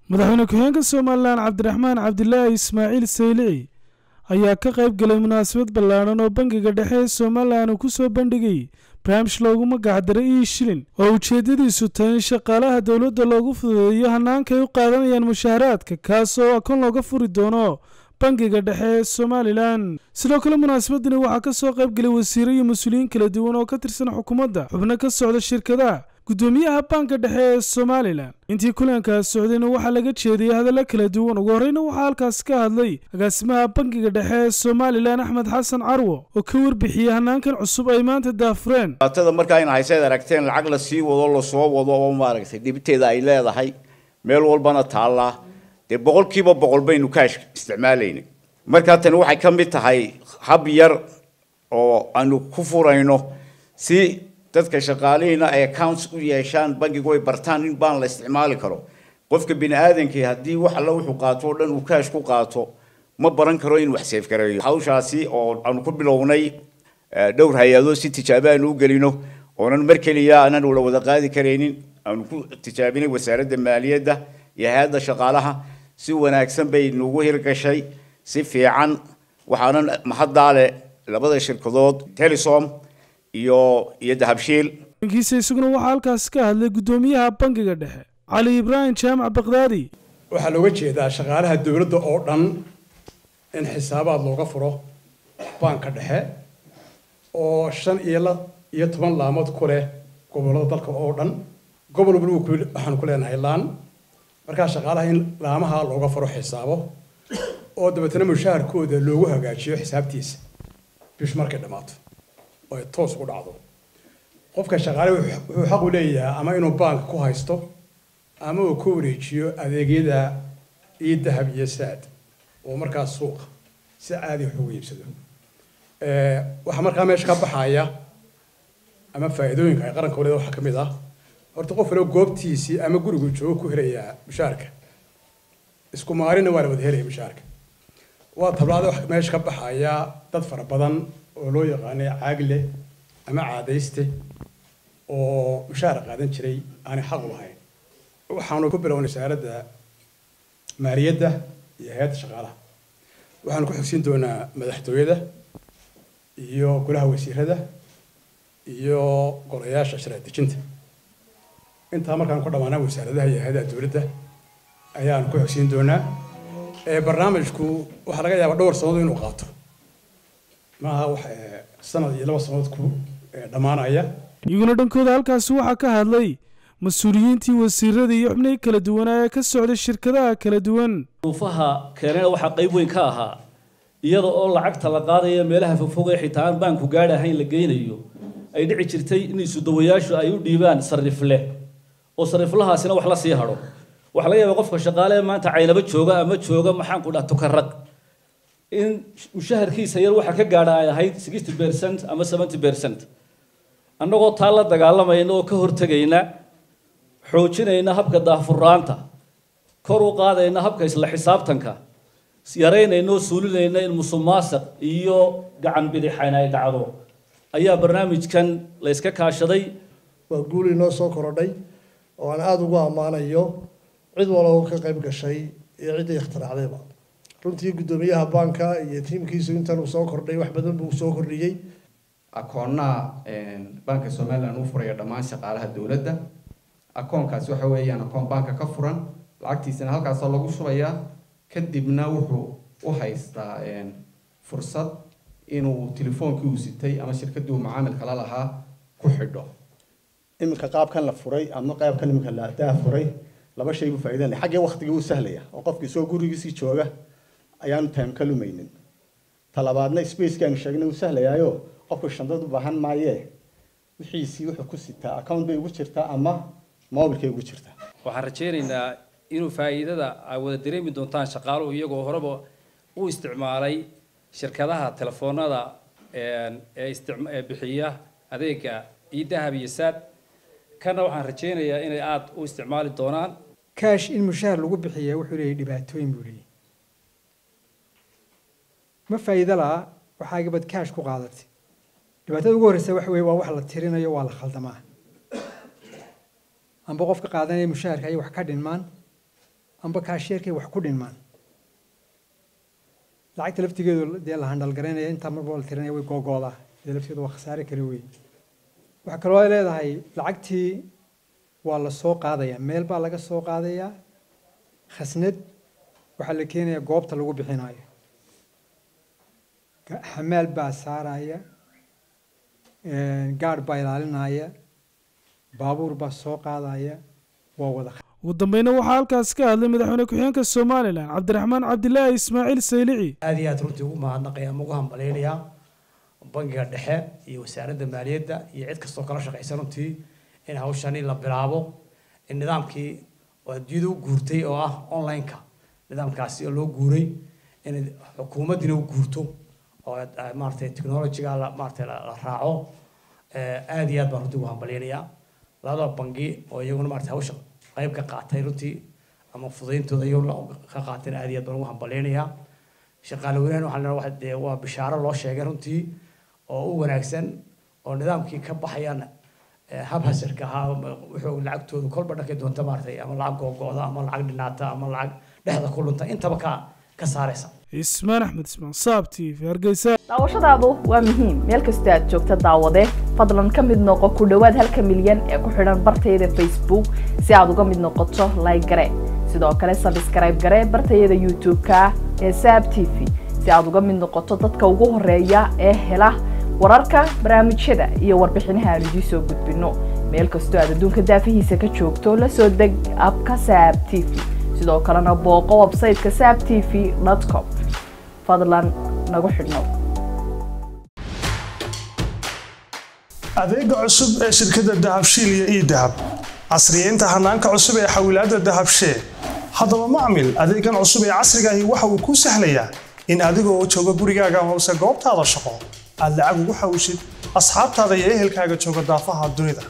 madaxweyne ku-xigeenka somalilan cabdiraxmaan cabdilaahi ismaaciil saylici ayaa ka qayb galay munaasabad ballaadhan oo bangiga dhexe ee somalilan uu ku soo bandhigay barnaamij loogu magacdaray ii shilin oo ujeeddadiisu tahay in shaqaalaha dowladda loogu fududeeyo hanaanka ay u qaadanayaan mushaaharaadka kaas oo akoon looga furi doono bangiga dhexe ee somalilan sidoo kale munaasabadani waxaa ka soo qayb galay wasiiro iyo mas-uuliyiin kala duwan oo ka tirsan xukuumadda xubno ka socda shirkadaha gudoomiyaha banka dhexe ee somalilan intii kulankaas socdayna waxaa laga jeediyey hadallo kala duwan ugu horreyna waxaa halkaas ka hadlay agaasimaha bankiga dhexe ee somalilan axmed xasan carwo oo ka warbixiyey hanaankan cusub ay maanta daafureen tada markaa in hayseed aragteen lacag la sii wado lasoo wado oo maaragtay dhibiteeda ay leedahay meel walbana taallaa dee boqolkiiba boqol baynu kaash isticmaalaynay markaa tani waxay ka mid tahay hab yar oo aanu ku furayno si dadka shaqaalihiina ay accounts u yeeshaan bankigu ay bartaan in baan la isticmaali karo qofka bini aadankii haddii wax alla wuxuu qaato oo dhan uu kaash ku qaato ma baran karo in wax seef gareeyo hawshaasi oo aanu ku bilownay dhowr hay-adood si tijaabo aanu u gelino oonan mar keliya aanan la wada qaadi karaynin aanu ku tijaabinay wasaaradda maaliyadda iyo hay-adda shaqaalaha si wanaagsan bay nugu hirgashay si fiican waxaanan mahaddaale labada shirkadood telesom iyo iyo dahabshiil bankiisa isaguna waxaa halkaas ka hadlay guddoomiyaha bankiga dhexe cali ibraahim jaamac bakdaadi waxaa looga jeedaa shaqaalaha dowladda oo dhan in xisaabaad looga furo baanka dhexe oo shan iyo la iyo toban laamood ku leh gobollada dalka oo dhan gobol walba waxaanu ku leenahay laan markaa shaqaalaha in laamaha looga furo xisaabo oo dabeetana mushaharkooda loogu hagaajiyo xisaabtiisa bish markay dhammaato oo ay toos ugu dhacdo qofka shaqaale wuxuu xaq u leeyahay ama inuu baanka ku haysto ama uu ku wareejiyo adeegyada iyo dahab iyo saad oo markaas suuqa si caadi wax ugu iibsado waxaa markaa meesha ka baxaya ama faa'iidooyinka ay qaranka waleeda waxaa ka mid ah horta qof waliba goobtiisii ama gurigu joogo ku helayaa mushaharka isku maalina waa la wada helaya mushaharka waa tablaada wax meesha ka baxaya dad fara badan oo loo yaqaanay caagle ama caadayste oo mushaar qaadan jiray aanay xaq u lahayn waxaanu ku bilownay wasaaradda maaliyadda iyo hay-adda shaqaalaha waxaanu ku xogsiin doonaa madaxtooyada iyo golaha wasiirada iyo golayaasha sharci dejinta intaa markaan ku dhammaanaa wasaaradaha iyo hay-adaha dowladda ayaanu ku xogsiin doonaa barnaamijku waxaa laga yaabaa dhowr sannadood inuu qaato maaha wax sanad iyo laba sannadood ku dhammaanaya iyaguna dhankooda halkaasi waxaa ka hadlay mas-uuliyiintii wasiirada iyo xubnihii kala duwanaa ee ka socday shirkadaha kala duwan duufaha keenana waxaa qayb weyn ka ahaa iyada oo lacagta la qaadaya meelaha fogfog ee xitaa aan baanku gaadh ahayn la geynayo ay dhici jirtay in isudawayaashu ay u dhiibaan sarifle oo sariflahaasina wax la sii hadho waxaa laga yaabaa qofka shaqaale ee maanta caynaba jooga ama jooga maxaan ku dhaha tukarag in mushaharkiisa yar waxa ka gaadha ay ahayd sixty percent ama seventy percent annagoo taa la dagaalamayna oo ka hortegayna xoojinayna habka daahfuraanta kor u qaadayna habka isla xisaabtanka yaraynayna oo suulinayna in musuqmaasuq iyo gacan bidixayna ay dhacdo ayaa barnaamijkan la iska kaashaday waa guul inoo soo korodhay oo aan aada ugu ammaanayo cid waloo ka qayb gashay iyo ciddii ikhtiraacdayba runtii guddoomiyaha baanka iyo tiimkiisu intan uu soo kordhay wax badan buu soo kordhiyey akoonaha baanka somalilan uu furaya dhammaan shaqaalaha dowladda akoonkaasi waxa weeyaan akoon baanka ka furan lacagtiisana halkaasoo lagu shubayaa kadibna wuxuu u haystaa fursad inuu telefoonkii uu sitay ama shirkaddii uu macaamilka la lahaa ku xidho iminka qaabkan la furay ama qaabkan iminka la daa furay laba shay buu faa'iidan leh xaggee waqtigii uu sahlaya oo qofkii soo gurigiisii jooga ayaanu time ka lumaynin talabaadna spacekaan sheegnay uu sahlayaayo qofku shandad u baahan maayee wixiisii wuxuu ku sitaa account bay ugu jirtaa ama mobilkay ugu jirtaa waxaan rajaynaynaa inuu faa'iidada ay wada dareemi doontaan shaqaaluhu iyagoo horeba u isticmaalay shirkadaha telefoonada ee bixiya adeega iyo dahab iyo saad kana waxaan rajaynayaa inay aada u isticmaali doonaan kaash in mushaar lagu bixiya wuxuu leeyahy dhibaatooyin buu leeyahy ma faa'iido la'a waxaa gabad kaash ku qaadatay dhibaatada ugu horreysa waxa weeye waa wax la tirinayo waa la khaldamaa amba qofka qaadanaya mushaharka ayay wax ka dhinmaan amba kaasheerkay wax ku dhinmaan lacagta laftigeedu dee la handhalgaraynaya intaa marba la tirinaya way googoodaa dee lafteedu waa khasaare kale wey waxaa kaloo ay leedahay lacagtii waa la soo qaadaya meel baa laga soo qaadayaa khasnad waxaa la keenayaa goobta lagu bixinayo xamaal baa saaraya gaadh baa ilaalinaya baabuur baa soo qaadaya waa wada ugu dambeyna waxaa halkaas ka hadlay madaxweyne ku-xigeenka somalilan cabdiraxmaan cabdilaahi ismaaciil saylici aad iyo aad runtii ugu mahadnaqaya ama ugu hambaleynayaa bangiga dhexe iyo wasaaradda maaliyadda iyo cid kastoo kala shaqaysa runtii in hawshani la bilaabo in nidaamkii oo adduunyada u guurtay oo ah online-ka nidaamkaasi oo loo guuray in xukuumaddina u guurto oo maaragtay technology-ga la maaragtay la raaco aad iyo aad baan runtii ugu hambaleynayaa labada bangi oo iyaguna maaragtay hawsha qayb ka qaatay runtii ama fudayntooda iyaguna ka qaateen aad iyo aad baan ugu hambaleynayaa shaqaale weynahan waxaan leenahay waxa dee waa bishaaro loo sheegay runtii oo u wanaagsan oo nidaamkii ka baxayaan hab hasirka ahaa wuxuu lacagtoodu kolba dhankay doonta maaragtay ama lacag googo'da ama lacag dhinaata ama lacag dhexda ku lunta intaba ka ka saaraysa ismaan axmed ismaan saab t v hargeysa daawashadaadu waa muhiim meel kastoo aad joogta daawade fadlan ka mid noqo ku dhowaad halka milyan ee ku xidhan bartayada facebook si aad uga mid noqoto like gare sidoo kale sabskrayb gare bartayada youtube-ka ee saab t v si aad uga mid noqoto dadka ugu horeeya ee hela wararka barnaamijyada iyo warbixinaha aan idiin soo gudbinno meel kastoo aad adduunka daafihiisa ka joogto la soo deg abka saab t v sidoo kalena booqo websayteka saab t v com fadlan nagu xidhnow adeega cusub ee shirkadda dahabshiil iyo ii dahab casriyeynta hanaanka cusub ee xawilaadda dahabshee haddaba macmil adeegan cusub ee casriga ahi waxa uu kuu sahlayaa in adigoo jooga gurigaaga amase goobtaada shaqo aad lacag ugu xawishid asxaabtaada iyo ehelkaaga jooga daafaha dunida